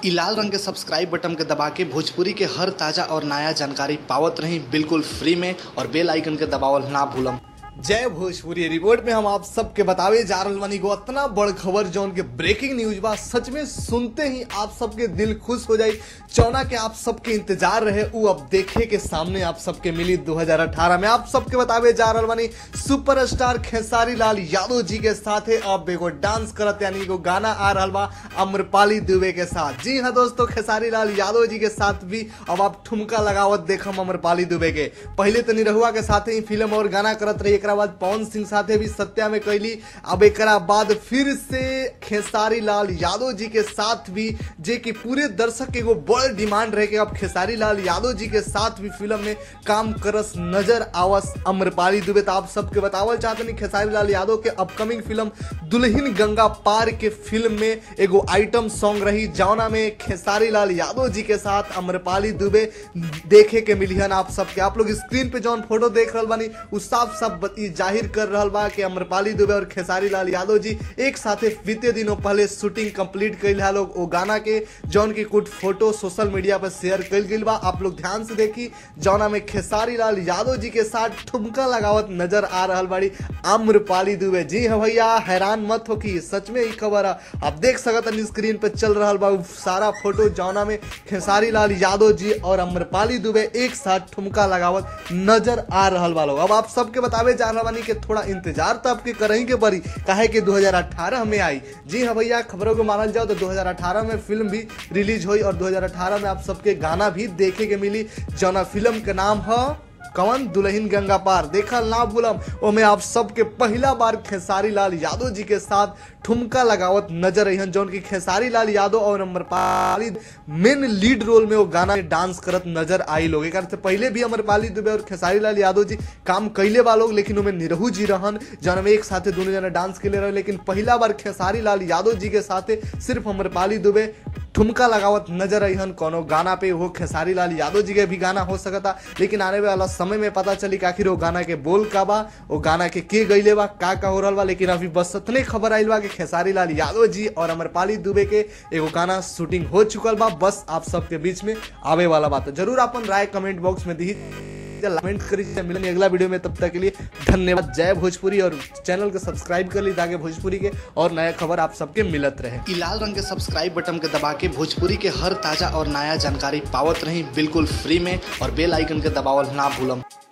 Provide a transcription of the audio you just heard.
इ लाल रंग के सब्सक्राइब बटन के दबा के भोजपुरी के हर ताजा और नया जानकारी पावत रही बिल्कुल फ्री में और बेल आइकन के दबावल ना भूलम जय भोजपुरी रिपोर्ट में हम आप सबके बतावे जा रहल बानी को इतना बड़ खबर जौन के ब्रेकिंग न्यूज बा सच में सुनते ही आप सबके दिल खुश हो जाई चौना के आप सबके इंतजार रहे उ अब देखे के सामने आप सबके मिली 2018 में आप सबके बतावे जा रहल बानी सुपरस्टार खेसारी लाल यादव जी के साथ अब एगो डांस करत यानी एगो गाना आ रहल बा अम्रपाली दुबे के साथ जी हाँ दोस्तों खेसारी लाल यादव जी के साथ भी अब आप ठुमका लगावत देखम अम्रपाली दुबे के पहले तो निरहुआ के साथ ही फिल्म और गाना करत रही एकरा बाद पवन सिंह साथे भी सत्या में कैली अब एकरा बाद फिर से खेसारी लाल यादव जी के साथ भी जे कि पूरे दर्शक के एगो बड़ डिमांड रहे कि अब खेसारी लाल यादव जी के साथ भी फिल्म में काम करस नजर आवस अम्रपाली दुबे तो आप सबके बतावल चाहते नहीं खेसारी लाल यादव के अपकमिंग फिल्म दुल्हन गंगा पार के फिल्म में एगो आइटम सॉन्ग रही जौना में खेसारी लाल यादव जी के साथ अम्रपाली दुबे देखे के मिलियन आप सबके आप लोग स्क्रीन पे जौन फोटो देख रहल बानी उ साफ साफ ई जाहिर कर रहल बा कि अम्रपाली दुबे और खेसारी लाल यादव जी एक साथे बीते दिनों पहले शूटिंग कंप्लीट कैल है लोग ओ गाना के जौन की कुछ फोटो सोशल मीडिया पर शेयर कैल गई बा आप लोग ध्यान से देखी जौना में खेसारी लाल यादव जी के साथ ठुमका लगावत नजर आ रहल बाड़ी आम्रपाली दुबे जी हाँ भैया हैरान मत हो कि सच में ही खबर है आप देख सकत स्क्रीन पे चल रहा बा उ सारा फोटो जौना में खेसारी लाल यादव जी और अम्रपाली दुबे एक साथ ठुमका लगावत नजर आ रहल बा लोग अब आप सबके बतावे जा रहा बानी कि थोड़ा इंतजार तो आपके करही के पड़ी काहे कि 2018 में आई जी हाँ भैया खबरों को मानल जाओ तो 2018 में फिल्म भी रिलीज हुई और 2018 में आप सबके गाना भी देखे के मिली जौना फिल्म के नाम है कवन दुल्हन गंगा पार देखल ना भूलम ओमे आप सबके पहला बार खेसारी लाल यादव जी के साथ ठुमका लगावत नजर अहन जौन की खेसारी लाल यादव और अमरपाली मेन लीड रोल में वो गाना में डांस करत नजर आई लोग एक से पहले भी अमरपाली दुबे और खेसारी लाल यादव जी काम कैले बा लोग लेकिन उनमें निरहू जी रहन जौन में एक साथे दोनों जना डांस के ले रहे लेकिन पहला बार खेसारी लाल यादव जी के साथे सिर्फ अमरपाली दुबे ठुमका लगावत नजर अहन कोनो गाना पे हो खेसारी लाल यादव जी के भी गाना हो सकता लेकिन आने वाला समय में पता चली कि आखिर वो गाना के बोल का बा वो गाना के के गईले बा का का हो रहा बा लेकिन अभी बस इतने खबर आइल बा कि खेसारी लाल यादव जी और अमरपाली दुबे के एगो गाना शूटिंग हो चुकल बा बस आप सबके बीच में आवे वाला बात है जरूर अपन राय कमेंट बॉक्स में दी कमेंट करिए मिलेंगे अगला वीडियो में तब तक के लिए धन्यवाद जय भोजपुरी और चैनल को सब्सक्राइब कर ली ताकि भोजपुरी के और नया खबर आप सबके मिलत रहे इ लाल रंग के सब्सक्राइब बटन के दबा के भोजपुरी के हर ताजा और नया जानकारी पावत रही बिल्कुल फ्री में और बेल आइकन के दबावल ना भूलम